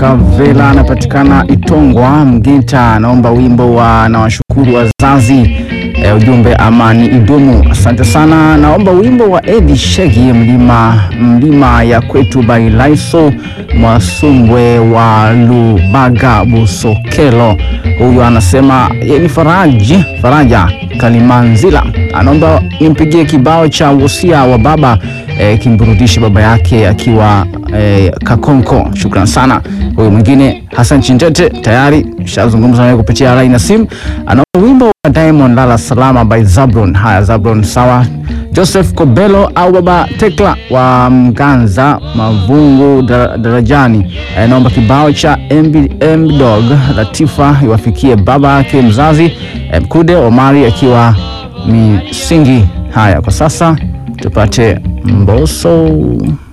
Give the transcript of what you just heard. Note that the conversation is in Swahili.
Kavela anapatikana Itongwa Mgeta, anaomba wimbo wa nawashukuru wazazi. E, ujumbe amani idumu. Asante sana, naomba wimbo wa Edi Shegi mlima, mlima ya kwetu Bailaiso Mwasumbwe wa Lubaga Busokelo. Huyu anasema ye ni Faraji Faraja Kalimanzila, anaomba nimpigie kibao cha wosia wa baba e, kimburudishe baba yake akiwa e, Kakonko. Shukran sana. Huyu mwingine Hassan Chinjete tayari shazungumza naye kupitia line ya simu, anaomba wimbo wa Diamond Lala Salama by Zabron. Haya, Zabron sawa. Joseph Kobelo au Baba Tekla wa Mganza Mavungu Dara- Darajani eh, naomba kibao cha MB Dog Latifa iwafikie baba yake mzazi eh, Mkude Omari akiwa Misingi. Haya, kwa sasa tupate Mbosso.